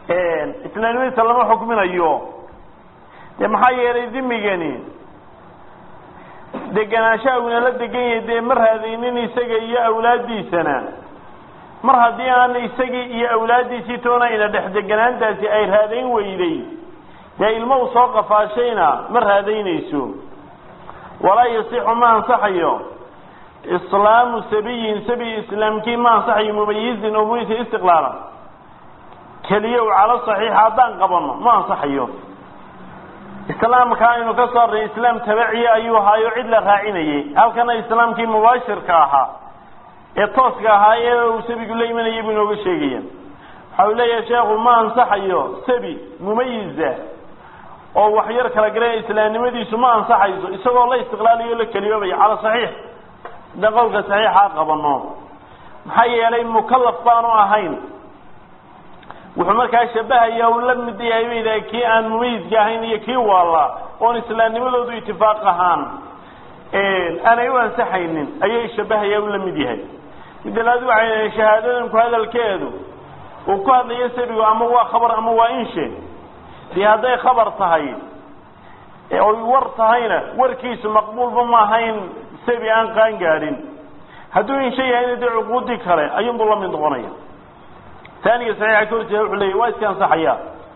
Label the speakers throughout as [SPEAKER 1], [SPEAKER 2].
[SPEAKER 1] islaamnimadiisa lama xukminayo dee maxaa yeelay dimigani deganaanshaha uuna la degan yahay dee ma raadaynin isaga iyo awlaaddiisana mar haddii aan isagii iyo awlaaddiisii toona ina dhex deganaantaasi ay raadayn weyday dee ilmo uu soo qafaashayna ma raadaynayso walaa yasixu ma ansaxayo islaamu sabiyin sabi islaamkii ma ansaxayo mumayizin oo muyisa istiqlaalan keliya u calo saxiixa haddaan qabanno ma ansaxayo islaamka aynu ka soo arnay islaam tabaciya ayuu ahaayo cid la raacinayay halkana islaamkii mubaashirka ahaa ee tooska ahaa ee uu sabigu la imanayay buu inooga sheegaya waxa uu leeyahay sheekhu ma ansaxayo sabi mumayiza oo wax yar kala garaya islaamnimadiisu ma ansaxayso isagoo la istiqlaalayo la keliyoobaya cala saxiix haddaan qowlka saxiixa qabano maxaa yeelay mukalaf baanu ahayn wuxuu markaa shabahaya u la mid yahay bayda kii aan mumayizka ahayn iyo kii waala oon islaamnimadoodu itifaaq ahaan aanay u ansaxaynin ayay shabahaya u la mid yahay midalaad waxay shahaadadanku hadalkeedu uu ku hadlayo sabigu ama waa khabar ama waa inshe dee hadday khabar tahay oy war tahayna warkiisu maqbuulba ma ahayn sabi aan qaan gaadhin hadduu inshe yahayna dee cuquudii kale ayuunbuu la mid noqonaya taaniga saxiixa ka horjeeda wuxuu leeyay waa iska ansaxaya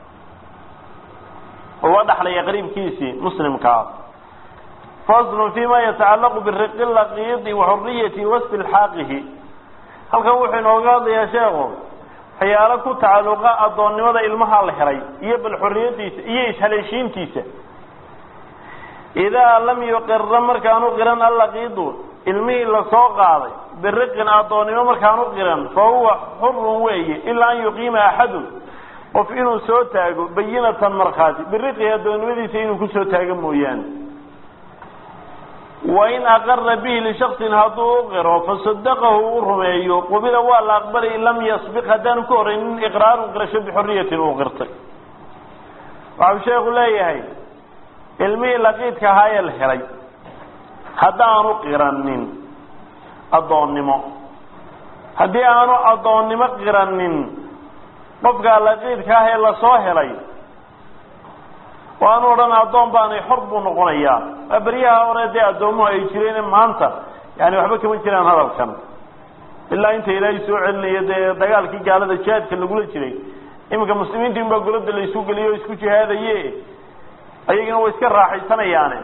[SPEAKER 1] oo waa dhaxlaya qariibkiisii muslimkaa faslun fima yatacallaqu biriqi laqiidi waxuriyati wastilxaaqihi halkan wuxuu inooga hadlayaa sheekhu waxyaalo ku tacalluqa addoonnimada ilmaha la helay iyo bal xorriyadiisa iyo ishaleeshiintiisa idaa lam yuqira markaanu qiran allaqiidu ilmihii lasoo qaaday biriqin addoonnimo markaanu qiran fa huwa xurun weeye ilaa an yuqiima axadun qof inuu soo taago bayinatan markhaati biriqii addoonnimadiisa inuu kusoo taago mooyaane wain aqara bihi lishaksin hadduu u qiro fasadaqahu u rumeeyo qubila waa la aqbalay lam yasbiq haddaanu ka horaynin iqraarun qirasho bixuriyatin uu qirtay waxau sheekhu leeyahay ilmihii laqiidka ahaa ee la helay haddaanu qiranin addoonnimo haddii aanu addoonnimo qiranin qofkaa laqiidka ah ee lasoo helay oo aanu odhan addoon baanay xor buu noqonayaa waa beryaha hore dee addoomuhu ay jireen maanta yani waxba kama jiraan hadalkan ilaa inta ilaahay soo celinayo dee dagaalkii gaalada jihaadka lagula jiray iminka muslimiinta in baa golada la isu geliyo o isku jihaadaye ayagana way iska raaxaysanayaane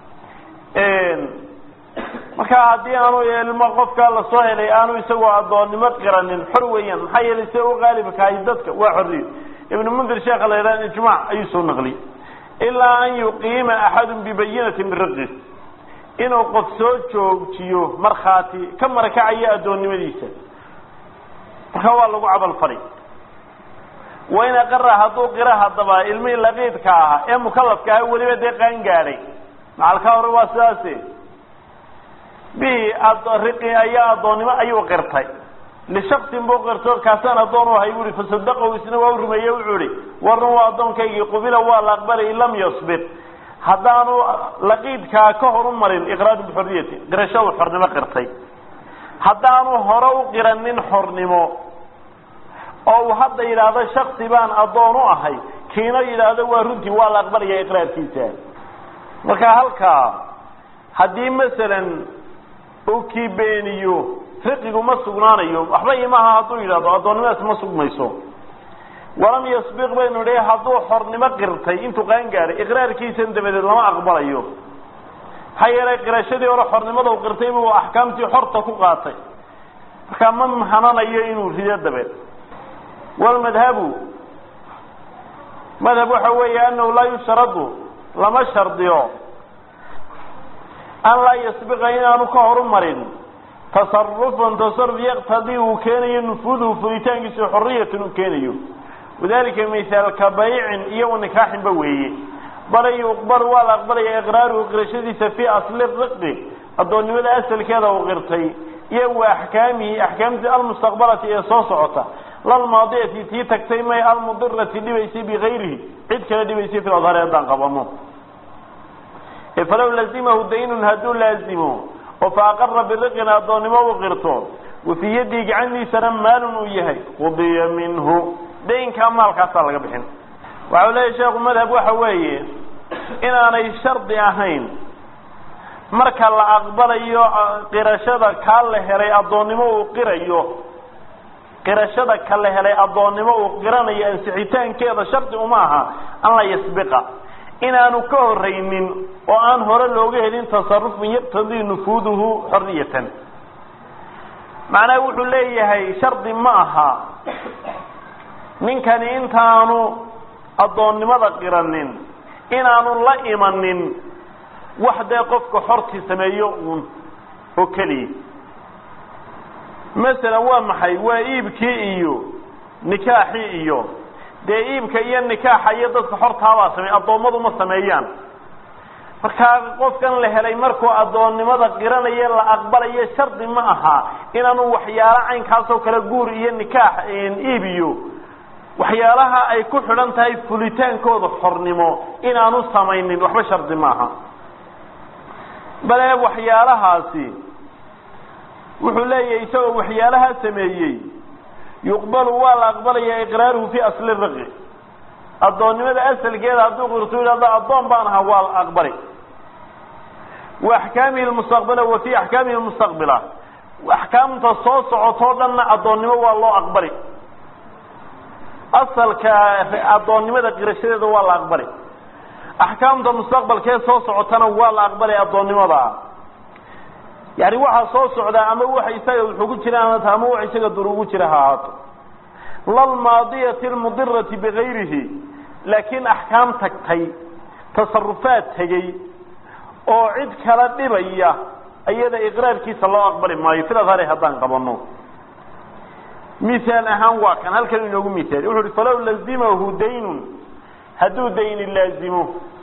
[SPEAKER 1] marka haddii aanu ilmo qofkaa lasoo helay aanu isagoo addoonnimo qiranin xor weeyaan maxaa yeelay sida u qaalibkahay dadka waa xorriyo ibnu mundir sheekha la yidhaha ijmac ayuu soo naqliyey ilaa an yuqiima axadun bibayinatin biriqi inuu qof soo joojiyo markhaati ka marakacayo addoonnimadiisa marka waa lagu cabalfali wain aqara hadduu qira haddaba ilmihii laqiidka ahaa ee mukalafka ahaa weliba dee qaan gaadhay macalkaa hore waa sidaase bihi riqi ayaa addoonnimo ayuu qirtay lishaksin buu qirto kaasaan addoon u ahay bu ihi fasadaqahu isna waa u rumeeye wuxuu ihi warun waa addoonkaygii qubila waa la aqbalay in lam yasbir haddaanu laqiidkaa ka horu marin iqraaru bixorriyati qirasho uu xornimo qirtay haddaanu hore u qiranin xornimo oo uu hadda yidhaahdo shaksi baan addoon u ahay kiina yidhaahdo waa runtii waa la aqbalaya iqraarkiisa marka halkaa haddii masalan uu kii beeniyo riqigu ma sugnaanayo waxba imaha hadduu yidhahdo addoonnimadaas ma sugmayso walam yasbiq baynu idhi hadduu xornimo qirtay intuu qaan gaadhay iqraarkiisan dabadeed lama aqbalayo maxaa yeelay qirashadii hore xornimada u qirtay buu axkaamtii xorta ku qaatay markaa ma hananayo inuu rido dabeed walmadhabu madhab waxa weeye anahu laa yushradu lama shardiyo an laa yasbiqa inaanu ka horumarin tasarufan tasaruf yaqtadii uu keenayo nufuuduhu furitaankiisa xoriyatan uu keenayo wadalika mithaalka baycin iyo wanikaaxinba weeye bal yuqbal waa la aqbalaya iqraaruhu qirashadiisa fii asli riqi addoonnimada asalkeeda uu qirtay iyo wa axkaamihi axkaamtii almustaqbalati ee soo socota lalmaadiyati tii tagtay may almudirati dhibaysay bigayrihi cid kale dhibaysay fi adhaari haddaan qabano falaw lazimahu daynun hadduu laazimo oo fa aqara biriqin addoonnimo uu qirto wafii yaddii gacantiisana maalun uu yahay qudiya minhu daynkaa maalkaasaa laga bixin waxau leeyahy sheekhu madhab waxa weeye inaanay shardi ahayn marka la aqbalayo qirashada kaa la helay addoonnimo uu qirayo qirashada ka la helay addoonnimo uu qiranayo ansixitaankeeda shardi uma aha an la yasbiqa inaanu ka horraynin oo aan hore looga helin tasarufun yaqtadii nufuuduhu xorriyatan macnaha wuxuu leeyahay shardi ma aha ninkani intaanu addoonnimada qiranin inaanu la imanin wax dee qofka xortii sameeyo uun oo keliya masalan waa maxay waa iibkii iyo nikaaxii iyo dee iibka iyo nikaaxa iyo dadka xortaabaa sameey addoommadu ma sameeyaan markaa qofkan la helay markuu addoonnimada qiranayo la aqbalayo shardi ma aha inaanu waxyaalo caynkaasoo kale guur iyo nikaax iib iyo waxyaalaha ay ku xidhan tahay fulitaankooda xornimo inaanu samaynin waxba shardi maaha bale waxyaalahaasi wuxuu leeyahay isagoo waxyaalahaa sameeyey yuqbalu waa la aqbalaya iqraaruhu fi asli riqi addoonnimada asalkeeda hadduu qirtu yidhahdo addoon baan ahaa waa la aqbali wa axkaamihi lmustaqbila wa fi axkaamihi lmustaqbila axkaamta soo socotoo dhanna addoonnimo waa loo aqbali asalka addoonnimada qirashadeeda waa la aqbali axkaamta mustaqbalkee soo socotana waa la aqbalay addoonnimada yani waxaa soo socdaa ama waxa isaga wuxuu ku jira ahaata ama wax isaga dur ugu jira ha ahaato lalmaadiyati lmudirati bigayrihi laakiin axkaam tagtay tasarufaad tegey oo cid kala dhibaya iyada iqraarkiisa loo aqbali maayo filadhare haddaan qabano mihaal ahaan waa kan halkan inoogu mihaali wuxu uhi falaw lazimahu daynun hadduu dayni laazimo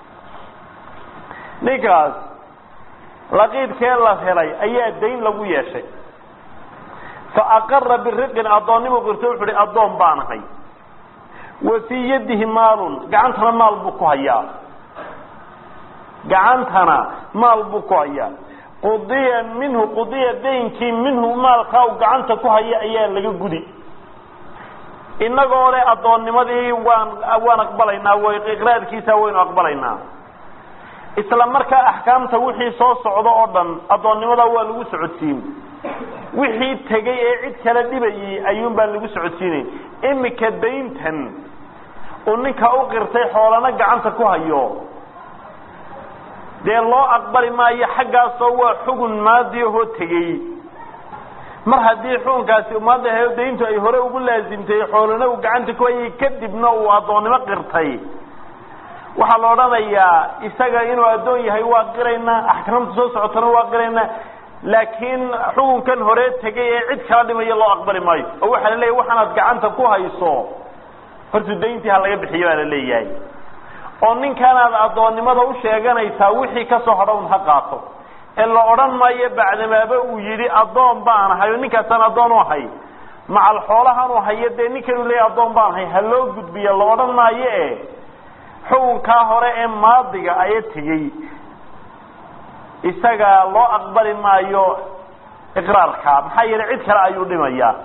[SPEAKER 1] ninkaas laqiidkee la helay ayaa dayn lagu yeeshay fa aqara biriqin addoonnimu qirto wuxu uhi addoon baan ahay wa fii yadihi maalun gacantana maal buu ku hayaa gacantana maal buu ku hayaa qudiya minhu qudiya daynkii minhu maalkaa u gacanta ku haya ayaa laga gudi inagoo le addoonnimadii waan waan aqbalaynaa w iqraarkiisa waynu aqbalaynaa isla markaa axkaamta wixii soo socdo oo dhan addoonnimada waa lagu socodsiin wixii tegey ee cid kala dhibayay ayuun baan lagu socodsiinayn imika dayntan uu ninka u qirtay xoolana gacanta ku hayo dee loo aqbali maayo xaggaasoo waa xugun maadiahoo tegey mar haddii xukunkaasi maada dayntu ay hore ugu laasimtay xoolana uu gacanta ku hayay kadibna uu addoonnimo qirtay waxaa la odhanayaa isaga inuu addoon yahay waa qiraynaa axkaamta soo socotana waa qiraynaa laakiin xukunkan hore tegay ee cid kala dhimaya loo aqbali maayo oo waxaa la leeyahy waxaanaad gacanta ku hayso horta dayntii ha laga bixiyo baa la leeyahay oo ninkaanaad addoonnimada u sheeganaysaa wixii kasoo hadha un ha qaato ee la odhan maayo bacdamaaba uu yidhi addoon baan ahay oo ninkaasaan addoon u ahay macal xoolahan u hayo dee ninkanuu leeyahy addoon baan ahay ha loo gudbiya la odhan maayo e xukunkaa hore ee maadiga aya tegey isaga loo aqbali maayo iqraarka maxaa yeelay cid kale ayuu dhimayaa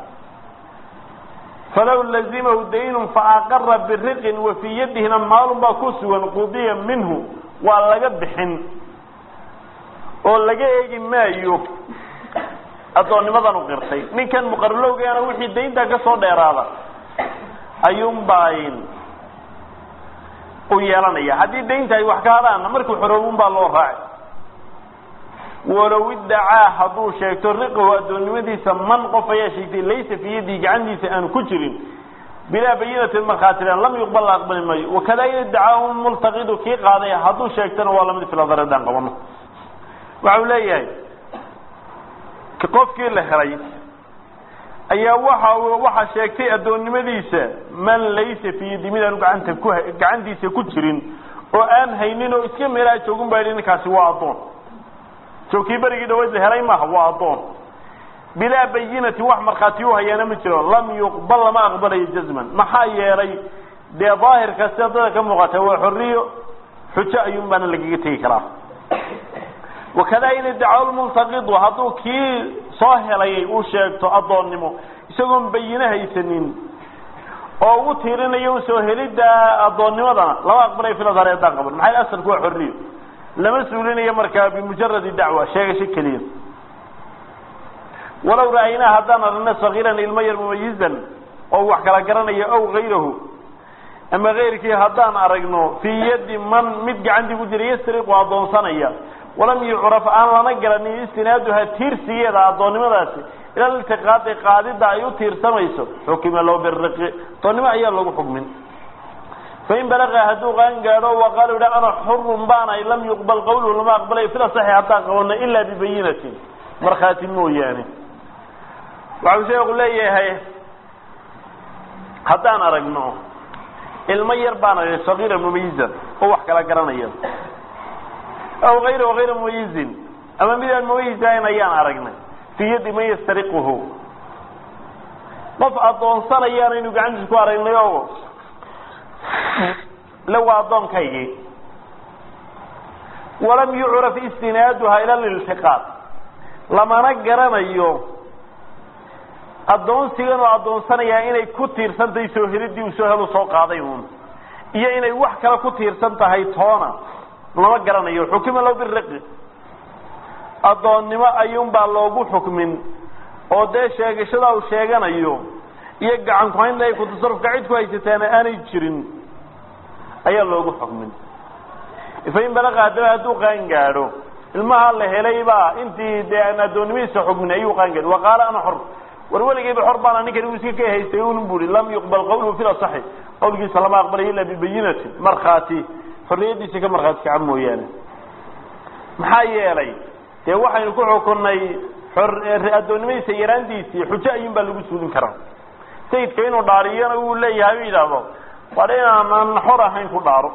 [SPEAKER 1] falaw lazimahu daynun faaqara biriqin wa fii yadihina maalun baa ku sugan qudiya minhu waa laga bixin oo laga eegi maayo addoonnimadan u qirtay ninkan muqarlowgeena wixii dayntaa ka soo dheeraada ayuunbaa u yeelanaya haddii daynta ay wax ka hadaanna markuu xoroobun baa loo raaci walow iddacaa hadduu sheegto riqahu addoonnimadiisa man qof ayaa sheegtay laysa fii yadihi gacantiisa aanu ku jirin bilaa bayinatin markhaatilan lam yuqbal la aqbali maayo wakadaa in iddacaahu multaqidu kii qaaday hadduu sheegtana waa lamid filadar haddaan qabano waxau leeyahay qofkii la helay ayaa waxa waxaa sheegtay addoonnimadiisa man laysa fii yadi mid aanu gacanta ku gacantiisa ku jirin oo aan haynin oo iska meelaha joogun baa yidhi ninkaasi waa addoon joogkii berigii dhaweyd la helay maaha waa addoon bilaa bayinatin wax markhaati u hayaana ma jiro lam yuqbal lama aqbalayo jazman maxaa yeelay dee daahirka sida dada ka muuqata waa xorriyo xujo ayuun baana lagaga tegi karaa wakadaa in iddaca lmultaqidu hadduu kii soo helay uu sheegto addoonnimo isagoon bayine haysanin oo ugu tiirinayo un soo helidda addoonnimadana lama aqbalay filadhar haddaan qaban maxay asalku waa xorriyo lama suulinayo markaa bimujaradi dacwa sheegasho keliya walow ra'aynaa haddaan aragna sagiiran ilmo yar mumayizan oo wax kala garanaya ow gayrahu ama kayrkii haddaan aragno fii yaddi man mid gacantii ku jira yasriqu addoonsanaya walam yucraf aan lana garanin istinaaduha tiirsigeeda addoonnimadaasi ila iltiqaadi qaadida ay u tiirsamayso xukima low biriqi addoonnimo ayaa lagu xukmin fain balaqa hadduu qaan gaadho waqaalu yidha ana xurun baanay lam yuqbal qawluhu lama aqbalay fila saxi haddaan qabano ilaa bibayinatin markhaati mooyaane waxau sheeku leeyahay haddaan aragno ilmo yar baan aragna sagiira mumayizan oo wax kala garanaya aw ayra hayra mumayizin ama midaan mumayizahayn ayaan aragnay fii yaddi man yastariquhu qof addoonsanayaan aynu gacantiisa ku aragnay oo le waa addoonkaygii walam yucraf istinaaduha ila liltiqaad lamana garanayo addoonsigan oo addoonsanayaa inay ku tiirsan tahay soo helidii uu soo helu soo qaaday uun iyo inay wax kale ku tiirsan tahay toona lama garanayo xukima low biriqi addoonnimo ayuunbaa loogu xukmin oo dee sheegashada uu sheeganayo iyo gacan ku-haynta ay ku tasarufka cid ku haysataana aanay jirin ayaa loogu xukmin fain balaqa haddaba hadduu qaan gaadho ilmaha la helay baa intii dee aan addoonnimadiisa xukmin ayuu qaan gaadho wa qaala ana xor war weligayba xor baana ninkani uu iska ka haystay un bui lam yuqbal qawluhu fi lasaxi qawlkiisa lama aqbalayo ila bibayinatin markhaati xorriyadiisa ka markhaati kaca mooyaane maxaa yeelay dee waxaynu ku xukunnay addoonnimadiisa yaraantiisii xujo ayuun baa lagu suulin karaa sayidka inuu dhaariyana uu leeyahay u yidhaahdo waa inaanan xor ahayn ku dhaaro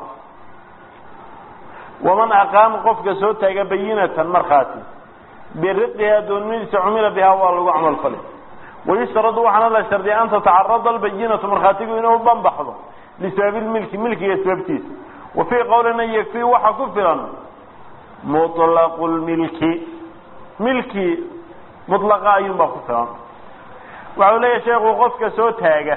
[SPEAKER 1] waman aqaama qofka soo taaga bayinatan markhaati biriqihi addoonnimadiisa cumila bihaa waa lagu camal fali wayushtaradu waxaana la shardiya an tatacarada albayinatu markhaatigu inuu banbaxdo lisababi lmilki milkiga sababtiisa wa fii qowlina yakfii waxa ku filan muطlaqu lmilki milki mulaqa ayuunbaa ku filan waxau leeyahay sheekhu qofka soo taaga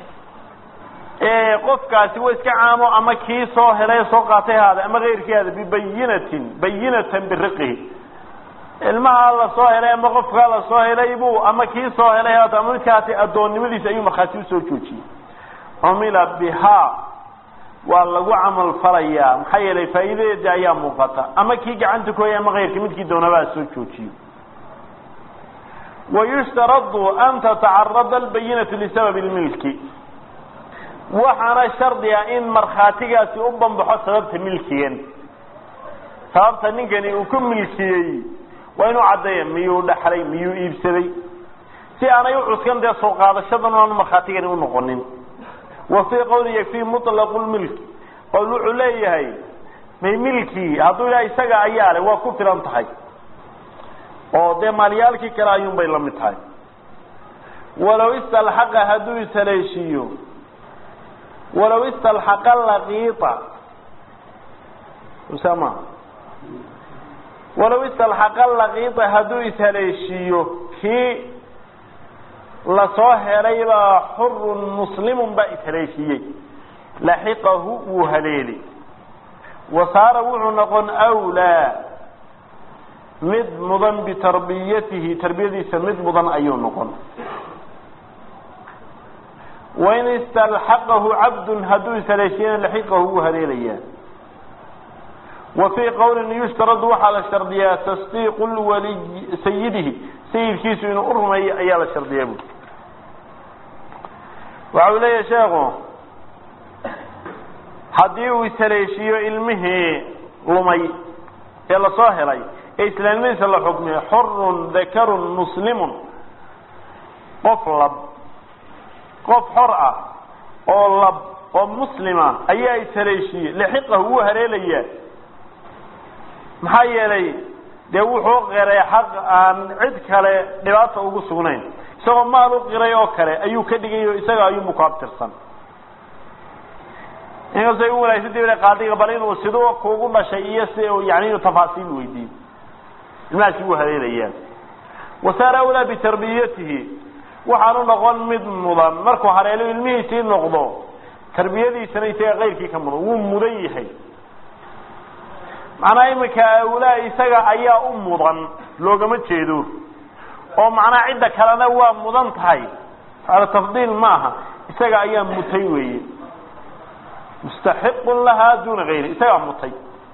[SPEAKER 1] qofkaasi wa iska caamo ama kii soo helay soo qaatay haada ama keyrkii haada bibayinatin bayinatan biriqihi ilmaha la soo helay ama qofkaa la soo helay buu ama kii soo helay haata ama midkaasi addoonnimadiisa ayuu markhaati usoo joojiyey cumila bihaa waa lagu camal falayaa maxaa yeelay faa'iidadeeda ayaa muuqata ama kii gacanta ku hayay ama keyrkii midkii doonabaa soo joojiyo wayushtaradu an tatacarada albayinatu lisababi lmilki waxaana shardi ah in markhaatigaasi u banbaxo sababta milkigan sababta ninkani uu ku milkiyey waa inuu caddeeya miyuu dhaxlay miyuu iibsaday si aanay u cuskan dee soo qaadashadan aanu markhaatigani unoqonin wa fii qawli yakfii muطlaqu lmilki qowl wuxuu leeyahay may milkii hadduu ilaha isaga ayaa le waa ku filan tahay oo dee maalyaalkii kale ayuun bay la mid tahay walow istalxaqa hadduu ishaleeshiiyo walow istalxaqa laqiita usama walow istalxaqa laqiita hadduu ishaleeshiiyo kii lasoo helaybaa xurun muslimun baa ishaleeshiiyey laxiqahu wuu haleeli wa saara wuxuu noqon wlaa mid mudan bitarbiyatihi tarbiyadiisa mid mudan ayuu noqon wain istalxaqahu cabdun hadduu ishaleeshiyana laxiqahu wuu haleelayaa wa fii qowlin yushtaradu waxaa la shardiyaa tasdiiqu lwaliy sayidihi sayidkiisu inuu u rumeeyo ayaa la shardiyaa bu waxa uu leeyahay sheekhu haddii uu ishaleeshiiyo ilmihii lumay ee lasoo helay ee islaamnimadiisa la xukmiyo xorun dakarun muslimun qof lab qof xor ah oo lab oo muslima ayaa ishaleeshiiyey laxiqahu wuu haleelayaa maxaa yeelay dee wuxuu qiray xaq aan cid kale dhibaata ugu sugnayn isagoo maal u qiray oo kale ayuu ka dhigay oo isaga ayuunbu ku abtirsan inkastoo ay u wanaagsantahi qaadiga bal inuu siduu kuugu dhashay iyo si yani inuu tafaasiil weydiiyo ilmahaasi wuu haleelayaa wasaara awlaa bitarbiyatihi waxaanu noqon mid mudan markuu hareelo ilmihiisii noqdo tarbiyadiisana isaga kayrkii ka mudan wuu mudan yahay macnaha iminka awlaa isaga ayaa u mudan loogama jeedo oo macnaha cidda kalena waa mudan tahay ala tafdiil maaha isaga ayaa mutay weeye mustaxiqun lahaa duna gayri isagaa mutay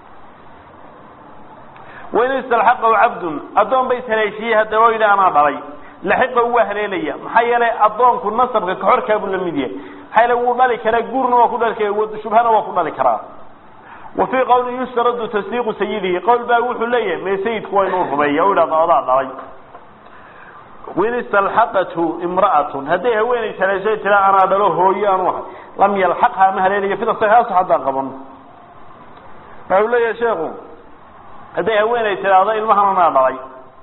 [SPEAKER 1] wain istalxaqahu cabdun addoon bay haleeshiyey haddaba o yidhi anaa dhalay laxiqahu waa haleelaya maxaa yeelay addoonku nasabka kaxorkaabuu la mid yahay maxaa yeele wuu dhali karaa guurna waa ku dhali kara shubhana waa ku dhali karaa wa fii qawlin yushtaradu tasdiiqu sayidihi qowl baa wuxuu leeyahay mee sayidku waa inuu rumeeya o yidhahdo odaa dhalay wain istalxaqathu imra'atun hadday haweenay haleeshay tira anaa dhalo hooyo aanu ahay lam yalxaqha ma haleelayo fida saxiixaas haddaan qabano waxa uu leeyahay sheekhu hadday haweenay tidhaahdo ilmahan anaa dhalay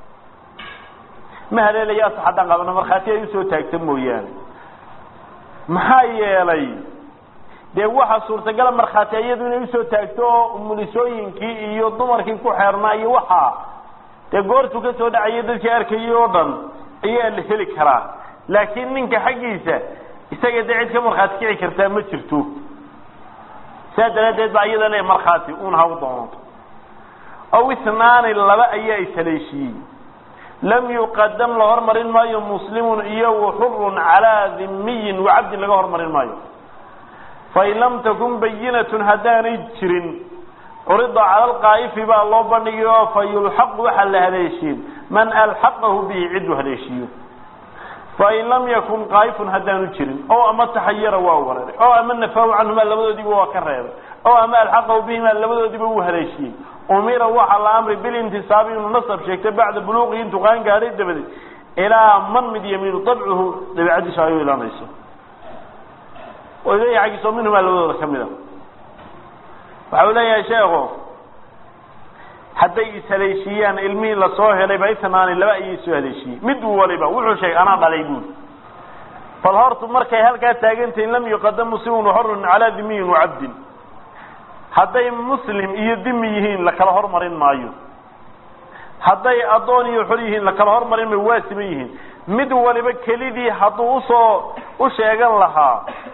[SPEAKER 1] ma haleelayo asax haddaan qabano markhaati ay usoo taagta mooyaane maxaa yeelay dee waxa suurtagala markhaati iyadu inay usoo taagto oo umulisooyinkii iyo dumarkii ku xeernaa iyo waxaa dee goortuu ka soo dhacaya dadkii arkayay oo dhan ayaa la heli karaa laakiin ninka xaggiisa isaga dee cid ka markhaati kici kartaa ma jirto saas daraaddeed baa iyada le markhaati uun ha u doonto aw isnaani laba ayaa ishaleeshiyey lam yuqadam la hormarin maayo muslimun iyo waxurun calaa dhimiyin wacabdin laga hormarin maayo fain lam takun bayinatun haddaanay jirin curida cala alqaa'ifi baa loo bandhigay oo fa yulxaqu waxaa la haleeshiin man alxaqahu bihi cidduu haleeshiiyo fain lam yakun qaa'ifun haddaanu jirin oo ama taxayara waa wareeray oo ama nafaahu canhumaa labadoodiiba waa ka reebay oo ama alxaqahu bihimaa labadoodiiba wuu haleeshiyey umira waxaa la amray bilintisaabi inuu nasab sheegtay bacda buluuqihi intuu qaan gaadhay dabadeed ilaa man mid yamiinu dabcuhu dabiicadiisu ay u ilanayso oo ilayhi xaggiisoo minhumaa labadooda ka mid a waxa uu leeyahay sheekhu hadday ishaleeshiiyaan ilmihii lasoo helayba itnaani laba ayay soo haleeshiyey mid waliba wuxuu sheegay anaa dhalay buuri bal hortu markay halkaa taagantahin lam yuqadam muslimun waxorun calaa dimiyin wacabdin hadday muslim iyo dimi yihiin la kala hormarin maayo hadday addoon iyo xor yihiin la kala hormarin maayo waa siman yihiin mid waliba kelidii hadduu usoo u sheegan lahaa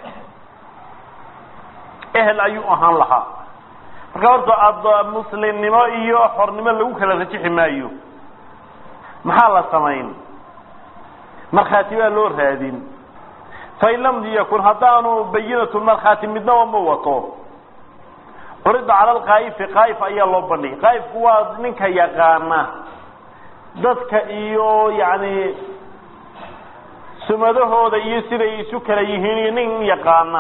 [SPEAKER 1] ehel ayuu ahaan lahaa marka horta ad muslimnimo iyo xornimo lagu kala rajixi maayo maxaa la samayn markhaati baa loo raadin fain lam yakun haddaanu bayinatu markhaati midnaba ma wato curida cala alqaa'ifi qaa'if ayaa loo bandhigay qaa'ifku waa ninka yaqaana dadka iyo yacni sumadahooda iyo siday isu kala yihiin iyo nin yaqaana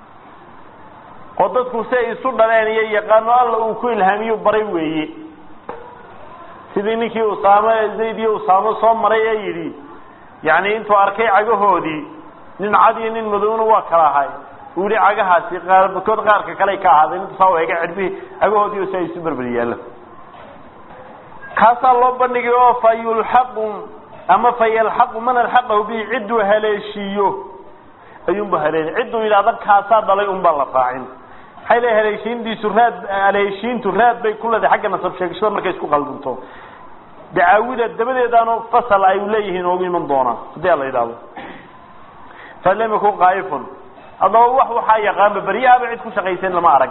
[SPEAKER 1] oo dadku si ay isu dhaleen iyo yaqaano alla uu ku ilhaamiyo baray weeye sidii ninkii usaamo zayd iyo usaamo soo maray ee yidhi yacni intuu arkay cagahoodii nin cad iyo nin madowna waa kala ahay uu yihi cagahaasi qaarkood qaarka kaley ka ahaadeen intu saa eega cidhbihi cagahoodii oo si ay isu berber yaallo kaasaa loo bandhigay oo fa yulxaqu ama fa yalxaqu man alxaqahu bihi cidduu haleeshiiyo ayuunba haleeli cidduu yidhahda kaasaa dhalay unbaa la raacin maxay le haleeshiintiisu raad haleeshiintu raad bay ku leedahay xagga nasab sheegashada markay isku qaldunto dacaawida dabadeedaano fasal ay leeyihiin oogu iman doonaan haddii ala yidhahdo falam yakun qaa'ifun haddaba wax waxaa yaqaanba beryahaaba cid ku shaqaysan lama arag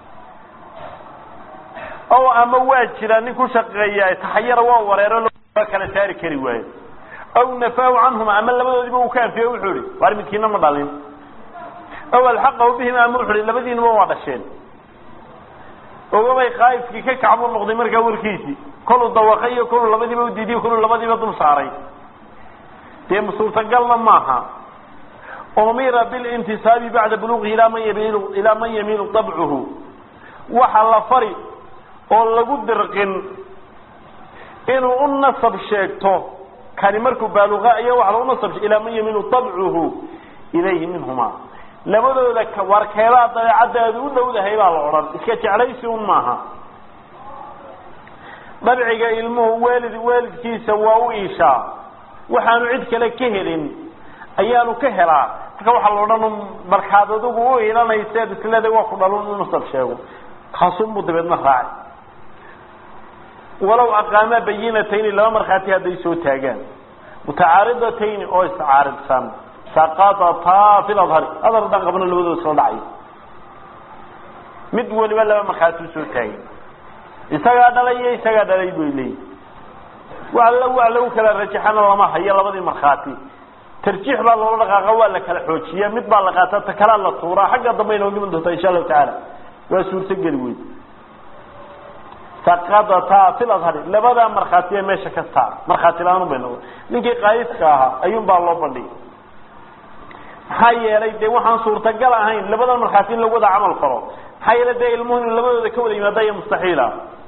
[SPEAKER 1] o ama waa jira nin ku shaqeeya taxayara waa wareero loo kala saari kari waayo aw nafaahu canhuma ama labadoodiiba uu ka anfiyo wuxuu ihi waar midkiina ma dhalin aw alxaqahu bihima ama wuxu hi labadiinaba waa dhasheen ogabay qaa'ifkii ka kacbuu noqday markaa warkiisii koluu dawaqay iyo koluu labadiiba udiidiy koluu labadiiba dul saaray dee suurtagalna maaha umira bilintisaabi bacda buluuqihi ilaa man yamiinu ilaa man yamiinu dabcuhu waxa la fari oo lagu dirqin inuu u nasab sheegto kani markuu baaluqa ayaa waxa lagu nasab ilaa man yamiinu dabcuhu ilayhi minhuma labadooda warkeedaa dabeecaddaadu u dhowdahay baa la odhan iska jeclaysi un maaha dabciga ilmuhu waalid waalidkiisa waa u iishaa waxaanu cid kale ka helin ayaanu ka helaa marka waxaa la odhan markaad adigu u ilanayseed isleeday waa ku dhalun inu nasab sheego kaasunbuu dabeedna raacay walow aqaamaa bayinatayni laba markhaati hadday soo taagaan mutacaaridatayn oo iscaaridsan saqatataa fi ladhari adar haddaan qabno labadooda soo dhacay mid waliba laba markhaati usoo taagay isagaa dhalay iyo isagaa dhalay bay leeyihi wa la waa lagu kala rajaxana lama hayo labadii markhaati tarjiix baa loola dhaqaaqa waa la kala xoojiya mid baa la qaataa ta kalaa la tuuraa xagga dambe inoo dhiman doontaa insha allahu tacaala waa suurtogeli weyd saqadataa fil adhari labadaa markhaatiya meesha ka saar markhaati la-aan bay noqon ninkii qaayidka ahaa ayuun baa loo bandhigay maxaa yeelay dee waxaan suurtagal ahayn labadan markhaati in lagu wada camal falo maxaa yeelay dee ilmuhu inu labadooda ka wada yimaada iyo mustaxiila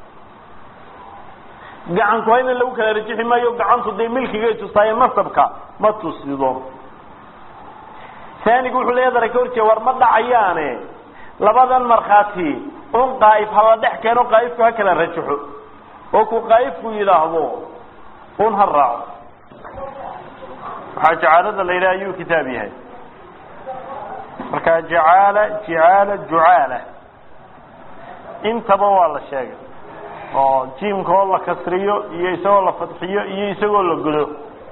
[SPEAKER 1] gacanku hayna lagu kala rajixi maayo gacantu dee milkigay tusaaye nasabka ma tusido saanigu wuxuu leeya dara ka horjeeda war ma dhacayaane labadan markhaati un qaa'if hala dhex keeno qaa'ifku ha kala rajaxo oo ku qaa'ifku yidhaahdo un ha raaco waxaa jacaalada la yidhaha ayuu kitaab yahay marka jacaala jicaala jucaala intaba waa la sheegay oo jiimka oo la kasriyo iyo isagoo la fadxiyo iyo isagoo la godo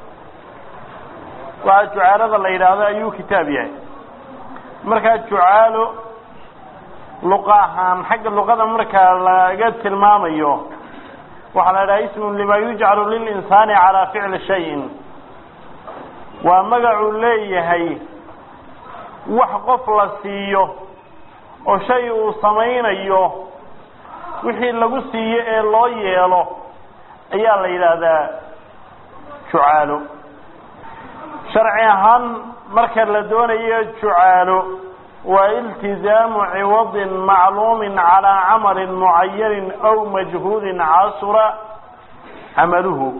[SPEAKER 1] waxaa jucaalada la yidhaahdo ayuu kitaab yahay markaa jucaalo luqa ahaan xagga luqada markaa laga tilmaamayo waxaa la idhaha ismun lima yujcalu lilinsaani calaa ficli shayin waa magacuu leeyahay wax qof la siiyo oo shay uu samaynayo wixii lagu siiyo ee loo yeelo ayaa la yidhaahdaa jucaalo sharci ahaan marka la doonayo jucaalo waa iltizaamu ciwadin macluumin calaa camalin mucayanin aw majhuudin casura camaluhu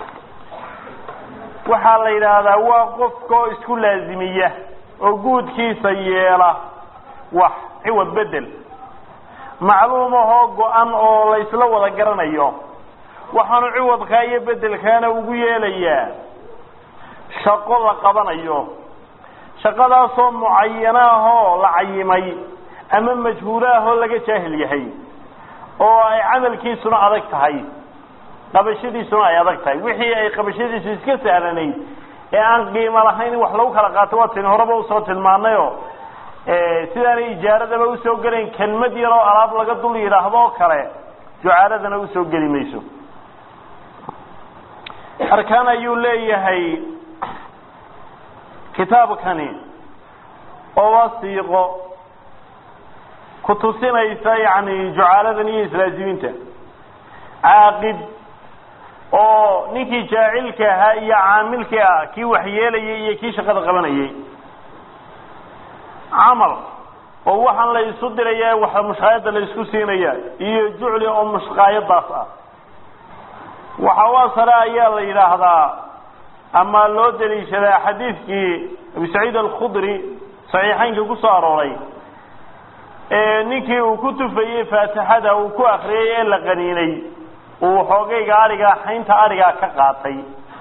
[SPEAKER 1] waxaa la yidhaahdaa waa qofka oo isku laazimiya oo guudkiisa yeela wax ciwad bedel macluum ahoo go-an oo la isla wada garanayo waxaanu ciwadkaa iyo bedelkaana ugu yeelayaa shaqo la qabanayo shaqadaasoo mucayano ahoo la cayimay ama majhuulo ahoo laga jaahil yahay oo ay camalkiisuna adag tahay qabashadiisuna ay adag tahay wixii ay qabashadiisu iska sahlanayd ee aan qiimo lahayn in wax lagu kala qaato waa tin horeba usoo tilmaanayo sidaanay ijaaradaba usoo gelayn kelmad yar oo alaab laga dul yidhaahdo oo kale jucaaladana usoo geli mayso arkaan ayuu leeyahay kitaabkani oo wasiiqo ku tusinaysa yani jucaaladan iyo islaazimiinta caaqid oo ninkii jaacilka ahaa iyo caamilkii ah kii waxyeelayay iyo kii shaqada qabanayay camal oo waxaan la isu diraya wax mushqaayada la isku siinaya iyo jucli oo mushqaayadaas ah waxa u asale ayaa la yidhaahdaa ama loo daliishadaa xadiidkii abu saciid alkhudri saxiixeynka ku soo arooray ee ninkii uu ku tufayey faatixada uu ku akriyay ee la qaniinay uu xoogayga arigaa xaynta arigaa ka qaatay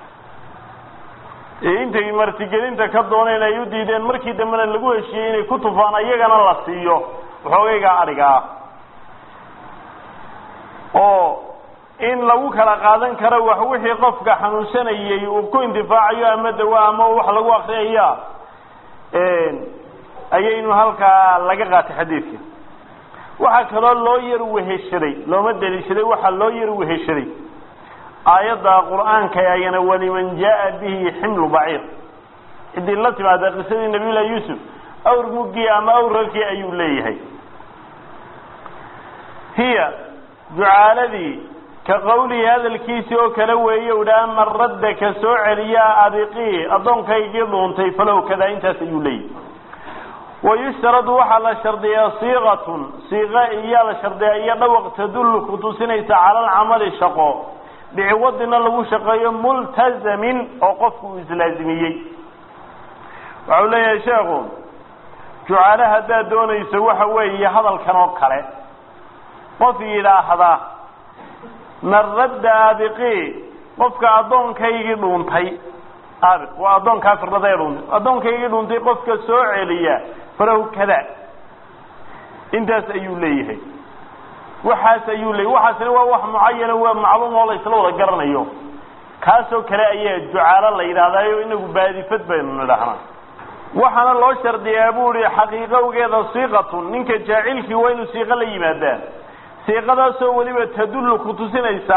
[SPEAKER 1] intay martigelinta ka dooneen ay u diideen markii dambena lagu heshiiyey inay ku tufaan iyagana la siiyo xoogayga arigaa oo in lagu kala qaadan karo wax wixii qofka xanuunsanayey uu ku indifaacayo ama dawa ama wax lagu akriyaya ayaynu halkaa laga qaatay xadiidka waxaa kaloo loo yar weheshaday looma daliishaday waxaa loo yar weheshaday aayadda qur'aanka ayana waliman jaa bihi ximlu baciir ciddii la timaada qisadii nabiy llahi yuusuf awr muggii ama awr rarkii ayuu leeyahay hiya jucaaladii ka qawlihi hadalkiisii oo kale weeye udhaa man radda ka soo celiyaa abiqii addoonkaygii dhuuntay falow kadaa intaas ayuu leeyahy wayushtaradu waxaa la shardiyaa siiqatun siiqa iyaa la shardiyaa iyo dhawaq tadullu ku tusinaysa cala alcamali shaqo biciwadina lagu shaqeeyo multazamin oo qofku uu islaazimiyey waxau leeyahay sheekhu jucaale haddaad doonayso waxa weeye hadalkan oo kale qof yidhaahda man radda aabiqii qofka addoonkaygii dhuuntay aabiq waa addoonkaa firdhada ee dhuuntay addoonkaygii dhuuntay qofka soo celiya falahu kada intaas ayuu leeyahay waxaas ayuu leeyahy waxaasina waa wax mucayana waa macluum oo la isla wada garanayo kaasoo kale ayaa jucaalo la yidhahdaayo inagu baadifad baynu nidhahnaa waxaana loo shardiyaa bu ihi xaqiiqowgeeda siiqatun ninka jaacilkii waa inuu siiqo la yimaadaa siiqadaasoo weliba tadullu ku tusinaysa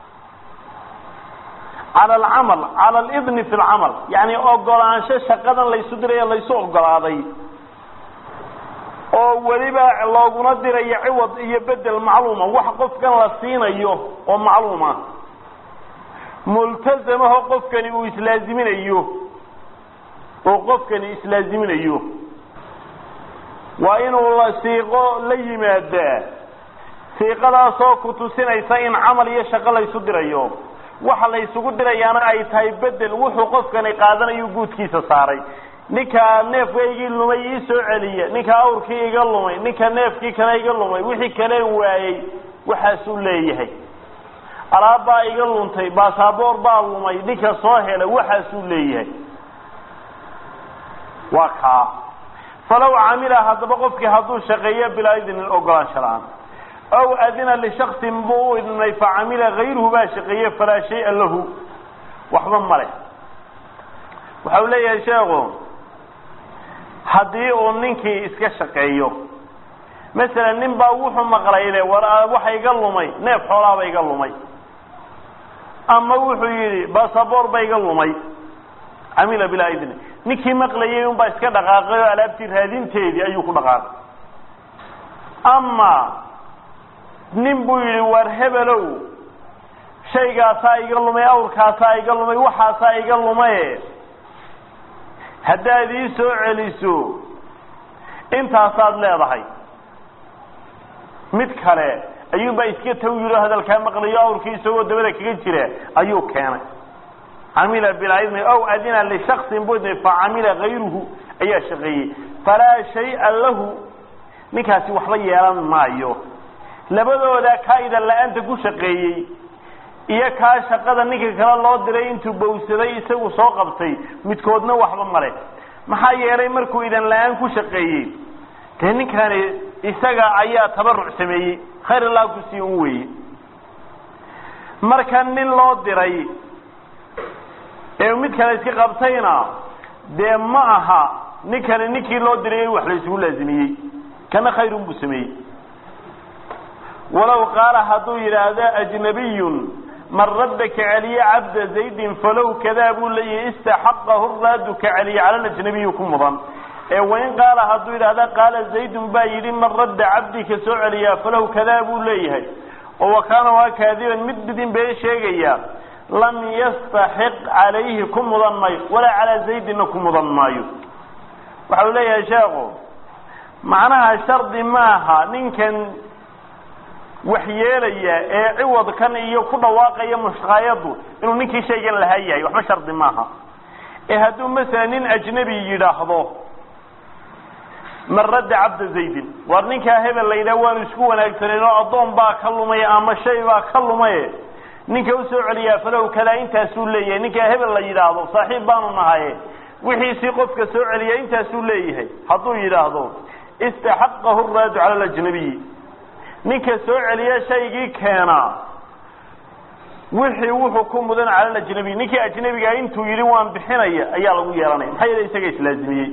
[SPEAKER 1] cala alcamal cala alidni fi lcamal yacni ogolaansho shaqadan laysu dirayo laysu ogolaaday oo weliba looguna dirayo ciwad iyo bedel macluuma wax qofkan la siinayo oo macluuma multazamaho qofkani uu islaaziminayo oo qofkani islaaziminayo waa inuu la siiqo la yimaadaa siiqadaasoo ku tusinaysa in camal iyo shaqo laysu dirayo waxa la ysugu dirayaana ay tahay bedel wuxuu qofkani qaadanayu guudkiisa saaray ninkaa neefka igii lumay ii soo celiya ninka awrkii iga lumay ninka neefkii kale iga lumay wixii kaleen waayey waxaasuu leeyahay alaab baa iga luntay baasaboor baa lumay ninka soo hela waxaasuu leeyahay waa kaa falaw camila haddaba qofkii hadduu shaqeeyo bilaa idnin ogolaansho la-aan aw adina lishaksin buu u idnay facamila gayruhu baa shaqeeye falaa shaya lahu waxba ma leh waxa uu leeyahay sheekhu haddii uu ninkii iska shaqeeyo masalan nin baa wuxuu maqlayle war waxa iga lumay neef xoolaaba iga lumay ama wuxuu yidhi basaboor ba iga lumay camila bilaa idni ninkii maqlayay unbaa iska dhaqaaqay oo alaabtii raadinteedii ayuu ku dhaqaaqay ama nin buu yidhi war hebelow shaygaasaa iga lumay awrkaasaa iga lumay waxaasaa iga lumaye haddaad ii soo celiso intaasaad leedahay mid kale ayuunbaa iska taw yidhi oo hadalkaa maqlayo awrkii isagoo dabada kaga jira ayuu keenay camila bilaa idni ow adina lishaksin buu idnay facamila gayruhu ayaa shaqeeyey falaa shaya lahu ninkaasi waxba yeelan maayo labadooda kaa idan la-aanta ku shaqeeyey iyo kaa shaqada ninka kale loo diray intuu bawsaday isagu soo qabtay midkoodna waxba male maxaa yeelay markuu idan la-aan ku shaqeeyey dee ninkani isaga ayaa tabaruc sameeyey khayr allah kusii un weeye marka nin loo diray ee mid kale iska qabtayna dee ma aha ninkani ninkii loo diray wax la isugu laazimiyey kana khayrun buu sameeyey walow qaala hadduu yidhaahdo ajnabiyun man radda ka celiye cabda zaydin falow kadaa buu leeyahay istaxaqahu raadu ka celiye cala ajnabiyi ku mudan ee wain qaala hadduu yidhaahda qaala zaydun baa yidhi man radda cabdi ka soo celiyaa falow kadaa buu leeyahay oo wakaana waa kaadiban mid bidin been sheegaya lam yastaxiq calayhi ku mudan maayo walaa calaa zaydinna ku mudan maayo waxa uu leeyahay sheekhu macnaha shardi maaha ninkan waxyeelaya ee ciwadkan iyo ku dhawaaqaya mushqaayadu inuu ninkii shaygan lahaa yahay waxba shardi maaha ee hadduu masalan nin ajnabi yidhaahdo man radda cabda zaydin waar ninkaa hebel la yidhaha waanu isku wanaagsanayn oo addoon baa ka lumay ama shay baa ka lumaye ninka usoo celiyaa falow kalaa intaasuu leeyahay ninkaa hebel la yidhaahdo saaxiib baanu nahaye wixiisii qofka soo celiya intaasuu leeyahay hadduu yidhaahdo istaxaqahu raadu cala alajnabiyi ninka soo celiya shaygii keenaa wixii wuxuu ku mudan cala alajnabiy ninkii ajnabigaa intuu yidhi waan bixinaya ayaa lagu yeelanaya maxaa yeele isaga islaazimiyey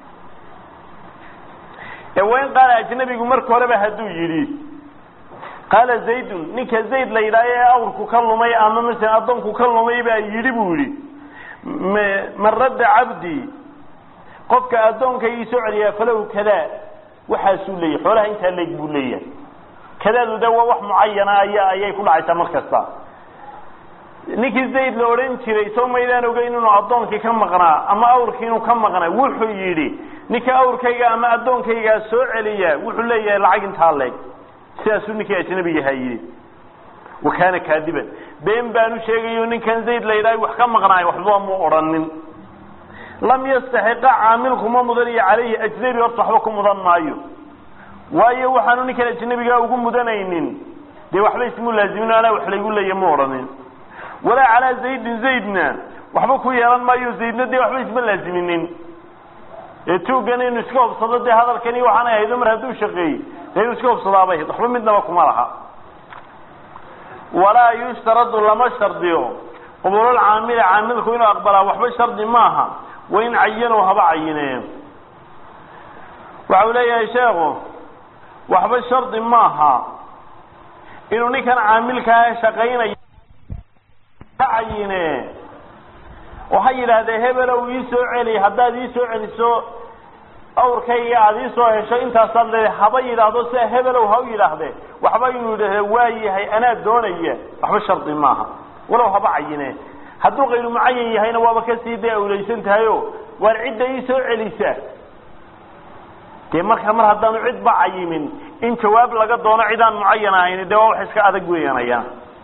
[SPEAKER 1] ee wain qaala ajnabigu marka horeba hadduu yidhi qaala zaydun ninka zayd la yidhaaho ee awrku ka lumay ama masalan addoonku ka lumay baa yidhi buu yidhi man radda cabdi qofka addoonkayii soo celiyaa falow kadaa waxaasuu leeyahay xoolaha intaa leeg buu leeyahay kadaadu de waa wax mucayana aya ayay ku dhacaysaa mar kasta ninkii zayd la odhan jiray soo maydaan ogeyn inuu addoonkii ka maqnaa ama awrkii inuu ka maqnaa wuxuu yidhi ninka awrkayga ama addoonkaygaa soo celiya wuxuu leeyahay lacag intaa leeg sidaasuu ninkii ajnabigahaa yidhi wa kaana kaadiban been baanu sheegayo ninkan zayd la yidhaha wax ka maqnaay waxba mu odhanin lam yastaxiqa caamilkuma mudan iyo calayhi ajnabi horta waxba ku mudan maayo waayo waxaanu ninkan ajnabigaa ugu mudanaynin dee waxba ismu laazimin anaa wax laygu leeya ma odhanin walaa calaa zaydin zaydna waxba ku yeelan maayo zaydna dee waxba isma laaziminin ee tuugan inu iska hobsado dee hadalkani waxaanay ahaydo mar hadduu shaqeeyey dee inuu iska hobsadaabay ahayd waxba midnaba kuma laha walaa yushtaradu lama shardiyo qabuulal caamili caamilku inuu aqbalaa waxba shardi maaha wain cayanow haba cayineen waxa uu leeyahay sheekhu waxba shardi maaha inuu ninkan caamilkaa shaqaynaya ka cayine oo ha yidhaahdee hebelow ii soo celi haddaad ii soo celiso awrkayga aada ii soo hesho intaasaad leedahay haba yidhaahdo sida hebelow ha u yidhaahdee waxba inuu yidhahde waa yahay anaa doonaya waxba shardi maaha walow haba cayine hadduu kayru mucayan yahayna waaba kasii dee awlaysan tahayo waar cidda ii soo celisa dee marka mar haddaanu cidba cayimin in jawaab laga doono cidaan mucayan ahayn dee waa wax iska adag weeyanaya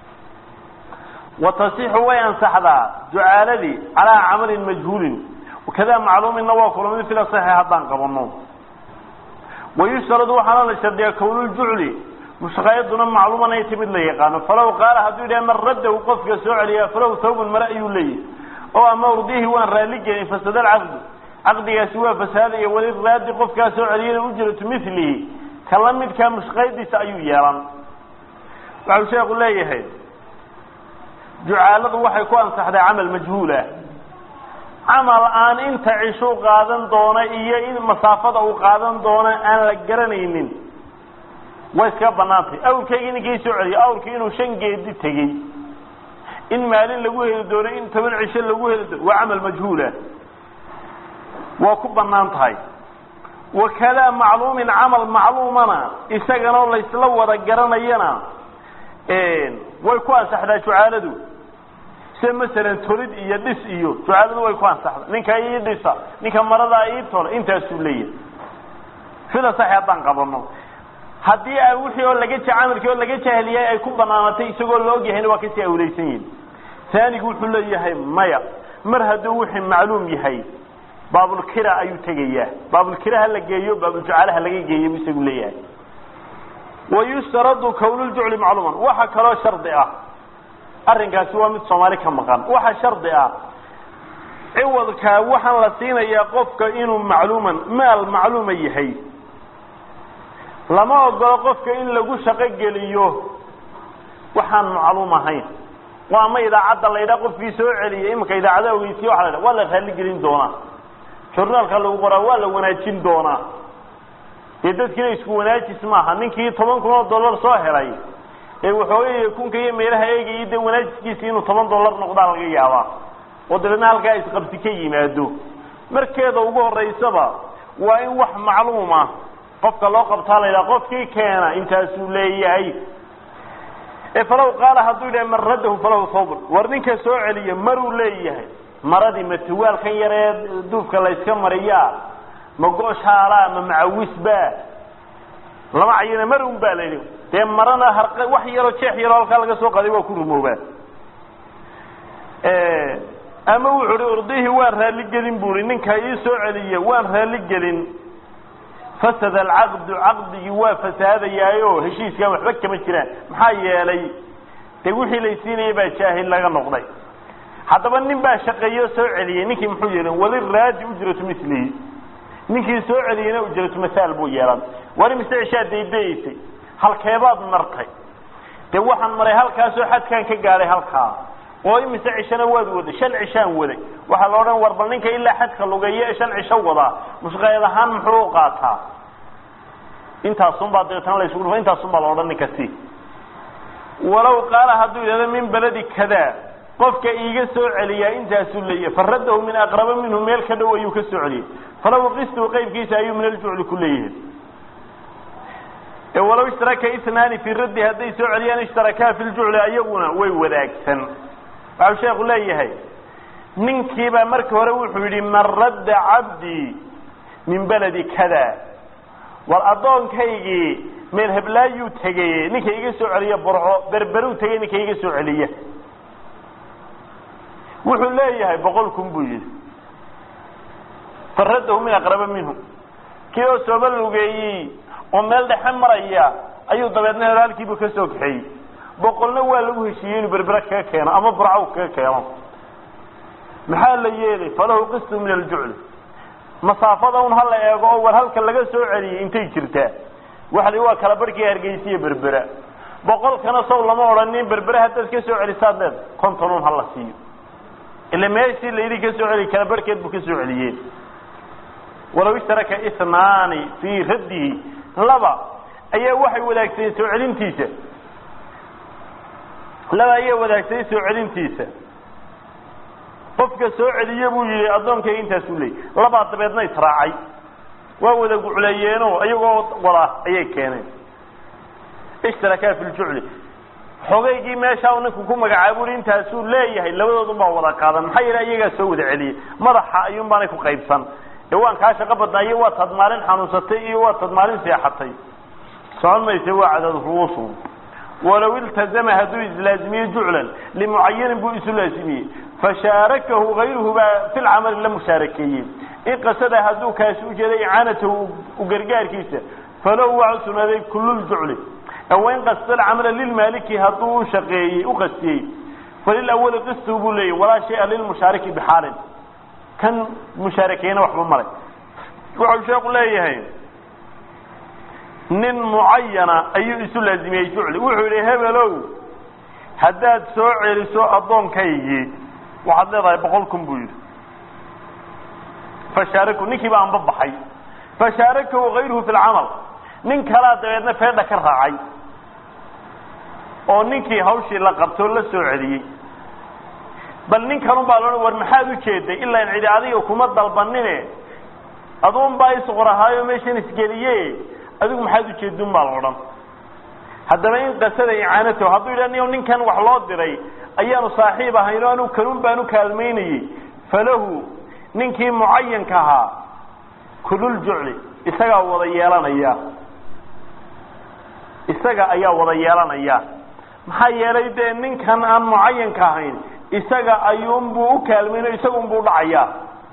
[SPEAKER 1] wa tasixu way ansaxdaa ducaaladii calaa camalin majhuulin wakadaa macluuminna waa kulamid fila saxi haddaan qabano wayushtaradu waxaana la shardiyaa kownuljucli mushaqaayaduna macluuman ay timid la yaqaano falaw qaala hadduu yidhaha man raddahu qofka soo celiyaa falaw thawbun mare ayuu leeyahy oo ama urdihi waan raalli gelin fasada alcaqdu caqdigaasi waa fasaadaya weli raadi qofkaa soo celiyana ujratu milihi ka la midkaa mushaqayadiisa ayuu yeelan waxau sheeku leeyahay jucaaladu waxay ku ansaxday camal majhuulah camal aan inta cishuu qaadan doona iyo in masaafada uu qaadan doona aan la garanaynin way iska banaantay awrkaygii ninkii soo celiyay awrkii inuu shan geedi tegey in maalin lagu heli doono in toban cisho lagu heli doono waa camal majhuulah waa ku banaan tahay wakadaa macluumin camal macluumana isaganoo laysla wada garanayana way ku ansaxdaa jucaaladu sida masalan tolid iyo dhis iyo jucaaladu way ku ansaxdaa ninka ii dhisa ninka maradaa ii tola intaasuu leeyahay sida saxi haddaan qabano haddii a wixii oo laga camalkii oo laga jahliyay ay ku banaanatay isagoo la ogyahayna waa kasii awlaysan yihin taanigu wuxuu leeyahay maya mar hadduu wixii macluum yahay baabulkira ayuu tegayaa baabulkira ha la geeyo baabuljucaala ha laga geeyo buu isagu leeyahay wayushtaradu kownuljucli macluuman waxa kaloo shardi ah arrinkaasi waa mid soomaali ka maqan waxa shardi ah ciwadkaa waxaan la siinayaa qofka inuu macluuman maal macluuma yahay lama ogolo qofka in lagu shaqo geliyo waxaan macluum ahayn waa ama idaacadda la ydhaa qofkii soo celiyay iminka idaacada ogeysiya waa la dha waa la raalli gelin doonaa journaalka lagu qoraa waa la wanaajin doonaa dee dadkiina isku wanaajis maaha ninkii toban kun oo dollar soo helay ee waxoogay kunka iyo meelaha eegayay dee wanaajiskiisi inuu toban dollar noqdaa laga yaabaa oo dabeedna halkaa isqabsi ka yimaado markeeda ugu horeysaba waa in wax macluuma qofka loo qabtaa la yidhaha qofkii keena intaasuu leeyahay ee falaw qaala hadduu yidhaha man raddahu falahu thawbun war ninka soo celiya maruu leeyahay maradii ma tuwaalkan yaree duufka layska mariyaa ma gooshaala ma macawisba lama cayina mar un baa la yidhi dee marana har wax yaroo jeex yaroo halkaa laga soo qaday waa ku rumoobaa ama wuxuu hi urdihii waan raalli gelin buri ninka ii soo celiya waan raalli gelin fasada alcaqdu caqdigii waa fasaadayaayo heshiiskan waxba kama jiraan maxaa yeelay dee wixii laysiinaya baa jaahil laga noqday haddaba nin baa shaqeeyo soo celiyey ninkii muxuu yeelan wali raadi ujratu milihi ninkii soo celiyeyna ujratu masaal buu yeelan wari mise cishaa daydayaysay halkeebaad martay dee waxaan maray halkaasoo xadkaan ka gaadhay halkaa oo imise cishana waad waday shan cishaan waday waxaa la odhan war bal ninka ilaa xadka lugeeya ee shan cisho wadaa mushqeed ahaan muxuu u qaataa intaasunbaa dabeetana la isugu dhufa intaasunbaa la odhan ninka si walow qaala hadduu yidhahdo min beledi kada qofka iiga soo celiyaa intaasuu leeyahay faradahu min aqraba minhu meel ka dhow ayuu ka soo celiyey falaw qistu qaybkiisa ayuu min aljucli ku leeyahay walow ishtaraka itnaani fii raddi hadday soo celiyaan ishtarakaa fi ljucli ayaguna way wadaagsan waxau sheeku leeyahay ninkiibaa marka hore wuxuu yidhi man radda cabdii min beledi kada war addoonkaygii meel heblaayuu tegey ninka iga soo celiya burco berberuu tegey ninka iga soo celiya wuxuu leeyahay boqol kun buu yidhi faradahu min aqraba minhu kii oo sooba lugeeyey oo meel dhexe maraya ayuu dabeedna halkiibu ka soo kaxeeyey boqolna waa lagu heshiiyey inuu berbere kaga keeno ama burco kaga keeno maxaa la yeelay falahu qistu min aljucli masaafada un hala eego oo war halka laga soo celiyey intay jirtaa waxa la waa kala barhkii hargeysiya berbera boqolkana sow lama odhanin berbere haddaad ka soo celisaad leed konton un hala siiyo ila meeshii layidhi ka soo celi kala barhkeed buu ka soo celiyeen walow ishtaraka isnaani fii raddihi laba ayaa waxay wadaagsadeen soo celintiisa laba ayaa wadaagsaday soo celintiisa qofka soo celiye buu yihi addoonkayga intaasuu leeyay labaa dabeedna israacay waa wada gucleeyeenoo iyagoo wada ayay keeneen ishtarakaa fi ljucli xogaygii meeshaa uu ninku ku magacaabo ui intaasuu leeyahay labadoodun baa wada qaadan maxaa yeele iyagaa soo wada celiyey madaxa ayuun baanay ku qaybsan ee waan kaa shaqo badnaa iyo waa tad maalin xanuunsatay iyo waa tad maalin seexatay socon mayse waa cadad ruusu walow iltazama hadduu islaazimiye juclan limucayanin buu isu laazimiyey fashaarakahu gayruhu baa fi lcamali la mushaarakeeyey in qasada hadduu kaasi ujeeday icaanatahu u gargaarkiisa falow waa u sugnaaday kululjucli wain qasda alcamala lilmaaliki hadduu u shaqeeyey u qastiyey falilawali qistu buu leeyay walaa shaya lilmushaariki bixaalin kan mushaarakeeyna waxba malay wuxuu sheeku leeyahay nin mucayana ayuu isu laazimiyey jucli wuxuu yidhi hebelow haddaad soo celiso addoonkaygii waxaad leedahay boqol kun buu yidhi fashaaraku ninkiiba anba baxay fashaarakahu gayruhu fi lcamal nin kalaa dabeedna feedha ka raacay oo ninkii hawshii la qabtoo la soo celiyey bal nin kanun baa loo war maxaad ujeeday ilaa in cidi adiga kuma dalbanine aduun baa isqorahaayo meeshan isgeliye adigu maxaad ujeedun baa la odhan haddaba in qasada icaanatahu hadduu yidha ni ninkan wax loo diray ayaanu saaxiib ahayn o anu kanun baanu kaalmaynayey falahu ninkii mucayanka ahaa kululjucli isagaa wada yeelanaya isaga ayaa wada yeelanaya maxaa yeelay dee ninkan aan mucayanka ahayn isaga ayuunbuu u kaalmayno isagunbuu dhacayaa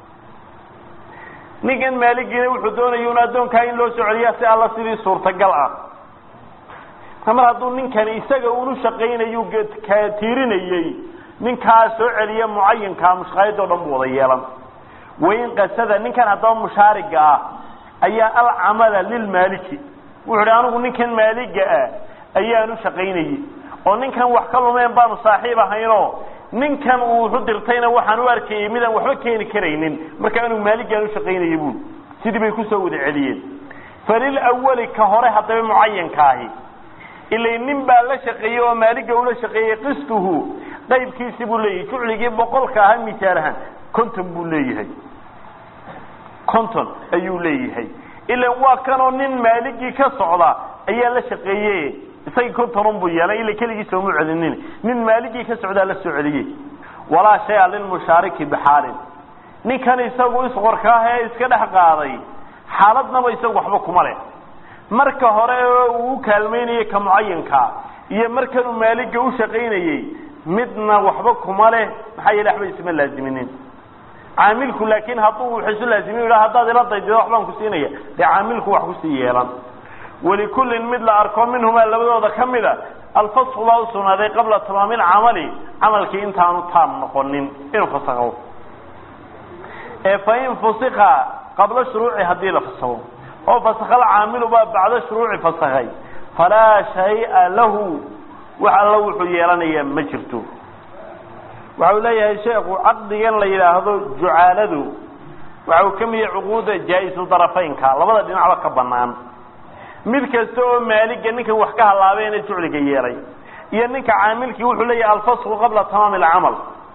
[SPEAKER 1] ninkan maaligiina wuxuu doonaya un addoonkaa in loo soo celiyaa si alla sidii suurtagal ah mar hadduu ninkani isaga unu shaqaynayu tiirinayey ninkaa soo celiya mucayankaa mushqaayadoo dhan buu wada yeelan wain qasada ninkan haddaba mushaariga ah ayaa alcamala lilmaaliki wuxu uhi anigu ninkan maaliga ah ayaan u shaqaynayey oo ninkan wax ka lumeen baanu saaxiib ahaynoo ninkan uu wuxu dirtayna waxaan u arkayey midaan waxba keeni karaynin marka anigu maaligaan u shaqaynayay buuli sidii bay kusoo wada celiyeen falilawali ka hore haddaba mucayanka ahi ilay nin baa la shaqeeyey oo maaliga ula shaqeeyey qistuhu qaybkiisi buu leeyahay jucligii boqolka ahaa misaal ahaan conton buu leeyahay conton ayuu leeyahay ila waa kanoo nin maaligii ka socda ayaa la shaqeeye isagii contonun buu yeelay ila keligii sooma celinin nin maaligii ka socdaa la soo celiyey walaa shaya lilmushaariki bixaalin ninkan isagu isqorkaah ee iska dhex qaaday xaaladnaba isagu waxba kuma leh marka hore uu u kaalmaynayey ka mucayankaa iyo markanuu maaliga u shaqaynayey midna waxba kuma leh maxaa yeele waxba isma laaziminin caamilku laakin hadduu wax isu laazimiy ha haddaad ila daydido waxbaan ku siinaya dee caamilku wax kusii yeelan walikullin mid la arko minhumaa labadooda ka mida alfasku baa u sugnaaday qabla tamaami lcamali camalkii intaanu taam noqonin inuu fasakho ee fain fusika qabla shuruuci haddii la fasakho oo fasakha alcaamilu baa bacda shuruuci fasakhay falaa shaya lahu wax alla wuxuu yeelanayaa ma jirto waxa uu leeyahay sheekhu caqdigan la yidhaahdo jucaaladu waxa uu ka mid yahay cuquuda jaa-isu darafaynka labada dhinacba ka banaan mid kasta oo maaliga ninkan wax ka halaabeena jucliga yeelay iyo ninka caamilkii wuxuu leeyahay alfasku qabla tamaami alcamal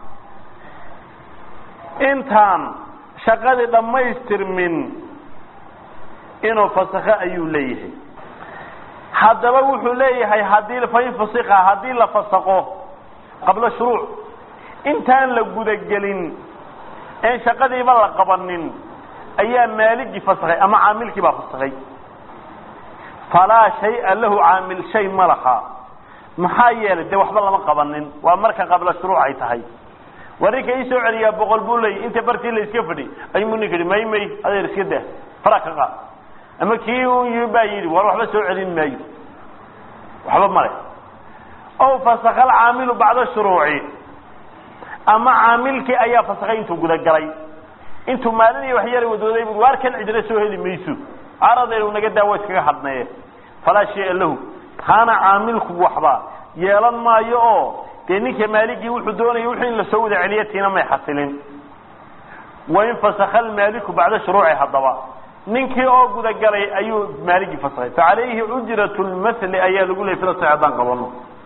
[SPEAKER 1] intaan shaqadii dhammaystirmin inuu fasakho ayuu leeyahay haddaba wuxuu leeyahay haddii fain fasika haddii la fasaqo qabla shuruuc intaan la gudagelin een shaqadiiba la qabanin ayaa maaligii fasakhay ama caamilkii baa fasakhay falaa shaya lahu caamil shay ma laha maxaa yeelay dee waxba lama qabanin waa marka qabla shuruuc ay tahay waa ninka ii soo celiyaa boqol buu leeyay inta bartii la iska fadhi ayuu ninka yihi may may adeer iska dah fara ka qaad ama kii u baa yidhi war waxba soo celin maayo waxba male ow fasakha alcaamilu bacda shuruuci ama caamilkii ayaa fasakhay intuu gudagalay intuu maalin iyo waxyara wadooday bu waar kan cidina soo heli mayso aradaynu naga daawa iskaga hadneye falaa shaya lahu kaana caamilku waxba yeelan maayo oo dee ninka maaligii wuxuu doonaya wixii in lasoo wada celiya tiina may xasilin wain fasakha almaaliku bacda shuruuci haddaba ninkii oo gudagalay ayuu maaligii fasakhay facalayhi ujrat lmathli ayaa lagu leeyay fila sax haddaan qabano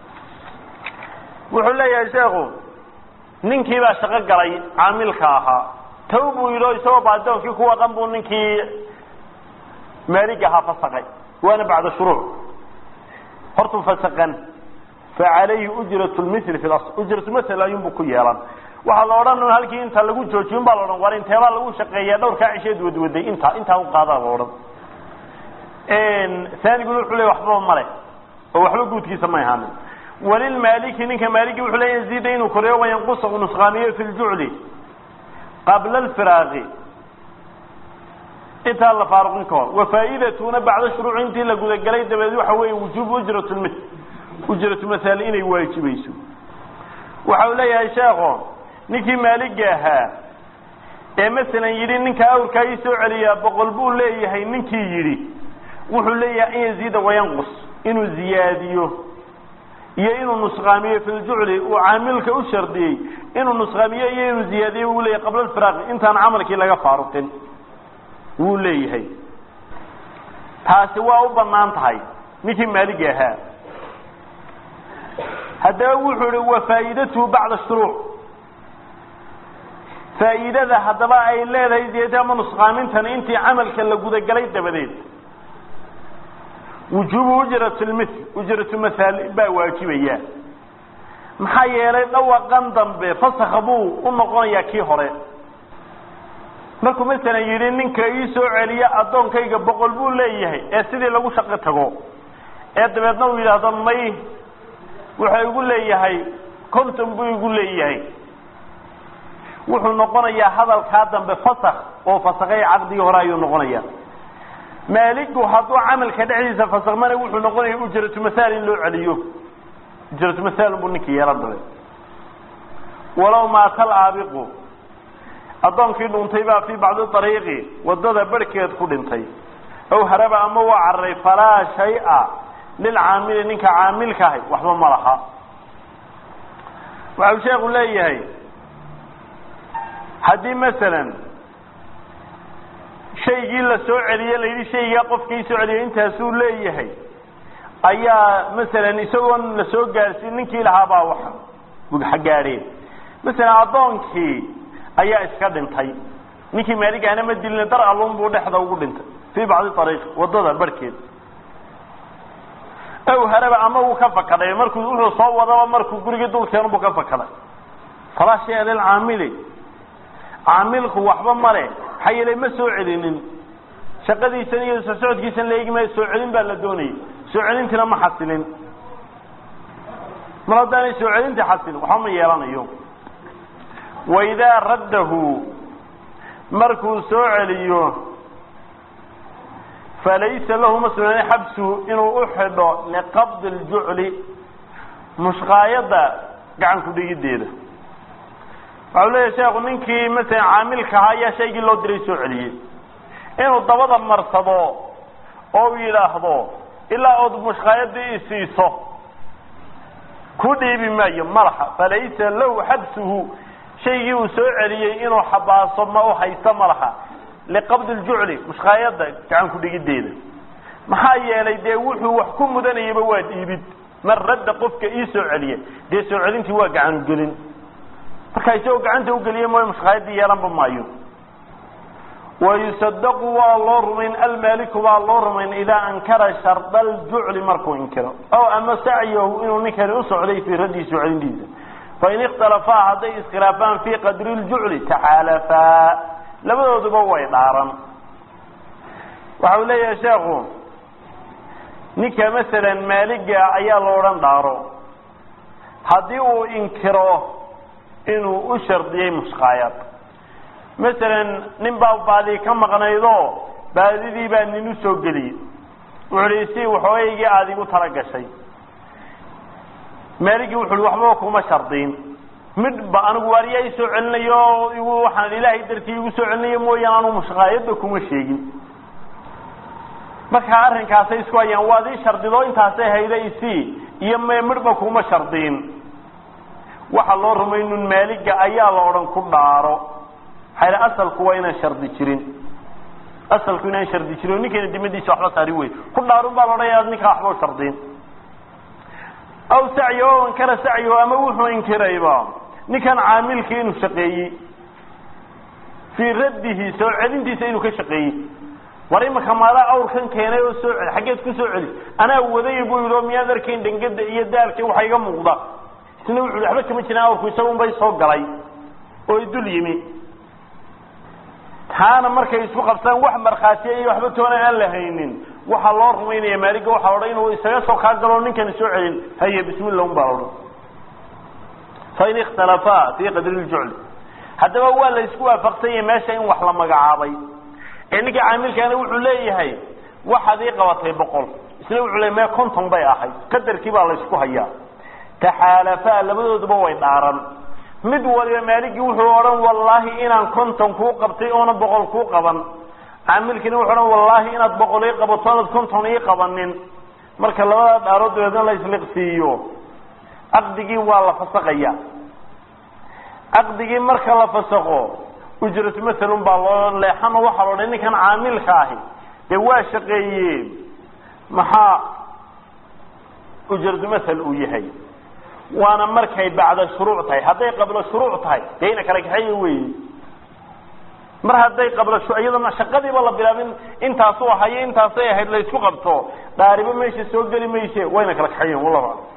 [SPEAKER 1] wuxuu leeyahay sheekhu ninkii baa shaqo galay caamilka ahaa taw buu yidhi o isagoo baadoonkii ku waqan buu ninkii maaliga ahaa fasakay waana bacda shuruuc hortuu fasakan facalayhi ujrat lmithli fi lasl ujratulmathl ayuunbu ku yeelan waxaa la odhan un halkii inta lagu joojiyin baa la odhan war inteebaa lagu shaqeeyaa dhowrkaa cisheed wadwaday inta intaa u qaadaa la odhan aaniguna wuxuu leey waxbaba male oo waxba guudkiisa may ahaanin walilmaaliki ninka maaliki wuxuu leeya yaziida inuu koreyo wayanqusa u nusqaamiyo fi ljucli qabla alfiraaqi intaa la faaruqin ka hor wafaa'idatuna bacda shuruuci intii la gudagelay dabadeed waxa weeye wujuubu ujrat lmil ujratu masaali inay waajibayso waxa uu leeyahay sheekho ninkii maaliga ahaa ee masalan yidhi ninka awrkaa ii soo celiyaa boqol buu leeyahay ninkii yidhi wuxuu leeyahay an yaziida wayanqus inuu ziyaadiyo iyo inuu nusqaamiyo fi ljucli uu caamilka u shardiyey inuu nusqaamiyo iyo inuu ziyaadiyo wuu leeyahay qabla alfiraaqi intaan camalkii laga faaruqin wuu leeyahay taasi waa u banaan tahay ninkii maaliga ahaa haddaba wuxuu ihi wa faa'iidatuhu bacda shuruuc faa'iidada haddaba ay leedahay ziyada ama nusqaamintani intii camalka la gudagalay dabadeed wujuubu ujrat lmithl ujratu mahaal baa waajibaya maxaa yeelay dhawaqan dambe fasakha buu u noqonayaa kii hore markuu masalan yidhi ninka ii soo celiya addoonkayga boqol buu leeyahay ee sidii lagu shaqo tago ee dabeedna uu yidhaahdo may wuxuu igu leeyahay konton buu igu leeyahay wuxuu noqonayaa hadalkaa dambe fasakh oo fasakhay caqdigii hore ayuu noqonaya maaligu hadduu camalka dhexdiisa fasakmana wuxuu noqonaya ujratu mahaal in loo celiyo ujratu mahaal buu ninkii yeelan dale walow maata alaabiqu addoonkii dhuntay baa fii bacdi ariiqi wadada barhkeed ku dhintay aw haraba ama waa cararay falaa shay-a lilcaamili ninka caamilka ahay waxba ma laha waxau sheekhu leeyahay haddii masalan shaygii la soo celiye la yidhi shaygaa qofkii soo celiya intaasuu leeyahay ayaa masalan isagoon la soo gaarsiin ninkii lahaabaa wax gaadheen masalan addoonkii ayaa iska dhintay ninkii maaligahana ma dilin dar alun buu dhexda ugu dhintay fii bacdi ariiq wadada barhkeed aw haraba ama wuu ka fakaday markuu wuxuu soo wadaba markuu gurigii dulkeen buu ka fakaday falaa shaya lilcaamili caamilku waxba male maxaa yeelay ma soo celinin shaqadiisan iyo soo socodkiisan la eegi maayo soo celin baa la doonayay soo celintiina ma xasilin mar haddaanay soo celintii xasilin waxba ma yeelanayo waidaa raddahu markuu soo celiyo falaysa lahu ma sugnaan xabsuhu inuu u xidho liqabdi ljucli mushqaayadda gacan ku dhigiddeeda waxau leeyahay sheekhu ninkii masalan caamilka ahaa ayaa shaygii loo diray soo celiyey inuu dabada marsado oo u yidhaahdo ilaa ood mushqaayadii isiiso ku dhiibi maayo malaha falaysa lahu xabsuhu shaygii uu soo celiyey inuu xabaaso ma u haysto ma laha liqabdi ljucli mushqaayadda gacan ku dhigiddeeda maxaa yeelay dee wuxuu wax ku mudanayaba waa dhiibid mar radda qofka ii soo celiya dee soo celintii waa gacan gelin markaa isagoo gacanta ugeliye mooy mushqaayaddii yeelanba maayo wayusadaqu waa loo rumayn almaaliku baa loo rumayn idaa ankara sharda aljucli markuu inkiro aw ama sacyahu inuu ninkani u socday fii raddii soo celintiisa fain ikhtalafaa hadday iskhilaafaan fii qadri ljucli taxaalafaa labadooduba way dhaaran waxa uu leeyahay sheekhu ninka masalan maaliga ayaa lo odhan dhaaro haddii uu inkiro inuu u shardiyey mushqaayad masalan nin baa baadi ka maqnaydoo baadidii baa nin u soo geliyey wuxu hi si waxoogaygii aada igu tala gashay maaligii wuxu uhi waxbaba kuma shardiin midhba anigu waariyaa i soo celinayo igu waxaan ilaahay dartii igu soo celinayo mooyaan anu mushqaayadba kuma sheegin markaa arrinkaasay isku hayaan waad ii shardido intaasay hayda isii iyo me midhba kuma shardiin waxaa loo rumaynun maaliga ayaa la odhan ku dhaaro maxaa asalku waa inaan shardi jirin asalku inaan shardi jirin oo ninkayna dimadiisa waxba saari wey ku dhaarun baa la odhanaya ad ninkaa waxba shardiin aw sacyo o ankara sacyo ama wuxuu inkirayba ninkan caamilkii inuu shaqeeyey fii raddihi soo celintiisa inuu ka shaqeeyey war imaka maadaa awrkan keenay oo soo celi xaggeed ku soo celi anaa waday buu yidhi oo miyaad arkayn dhangada iyo daalka waxa iga muuqda isna wuxu waxba kama jiraan awrku isagun bay soo galay oo idul yimi taana markay isku qabsaan wax markhaatiya iyo waxba toona aan la haynin waxaa loo rumaynaya maaliga waxaa odhan inuu isaga soo kaa galo ninkani soo celin haye bismillah un baa odhan fain ikhtalafaa fii qadri ljucli haddaba waa la isku waafaqsanyay meesha in wax la magacaabay ee ninka caamilkaana wuxuu leeyahay waxaad ii qabatay boqol isna wuxuu leeyahy mee konton bay ahayd qadarkii baa la isku hayaa taxaalafaa labadooduba way dhaaran mid waliba maaligii wuxuu odhan wallaahi inaan konton kuu qabtay oona boqol kuu qaban caamilkiina wuxuu odhan wallaahi inaad boqol ii qabato oonad konton ii qabanin marka labada dhaarood dabeedna la isliqsiiyo caqdigii waa la fasaqaya caqdigii marka la fasaqo ujratu masalun baa loo leexano waxaa la odhan ninkan caamilka ahi dee waa shaqeeye maxaa ujratu masal uu yahay waana markay bacda shuruuc tahay hadday qablo shuruuc tahay dee ina kala kaxeeya wey mar hadday qablo iyadana shaqadiiba la bilaabin intaasu ahayo intaasay ahayd la isku qabto dhaaribo meesha soo geli mayse wayna kala kaxeeyen wallahu aclam